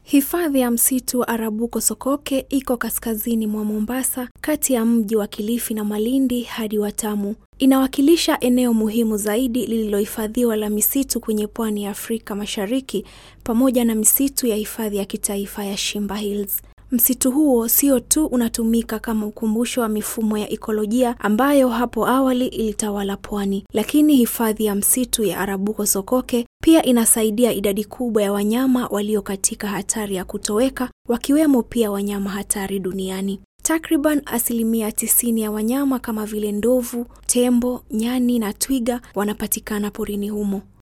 Hifadhi ya msitu wa Arabuko Sokoke iko kaskazini mwa Mombasa, kati ya mji wa Kilifi na Malindi hadi Watamu. Inawakilisha eneo muhimu zaidi lililohifadhiwa la misitu kwenye pwani ya Afrika Mashariki pamoja na misitu ya hifadhi ya kitaifa ya Shimba Hills. Msitu huo sio tu unatumika kama ukumbusho wa mifumo ya ikolojia ambayo hapo awali ilitawala pwani, lakini hifadhi ya msitu ya Arabuko Sokoke pia inasaidia idadi kubwa ya wanyama walio katika hatari ya kutoweka, wakiwemo pia wanyama hatari duniani. Takriban asilimia tisini ya wanyama kama vile ndovu, tembo, nyani na twiga wanapatikana porini humo.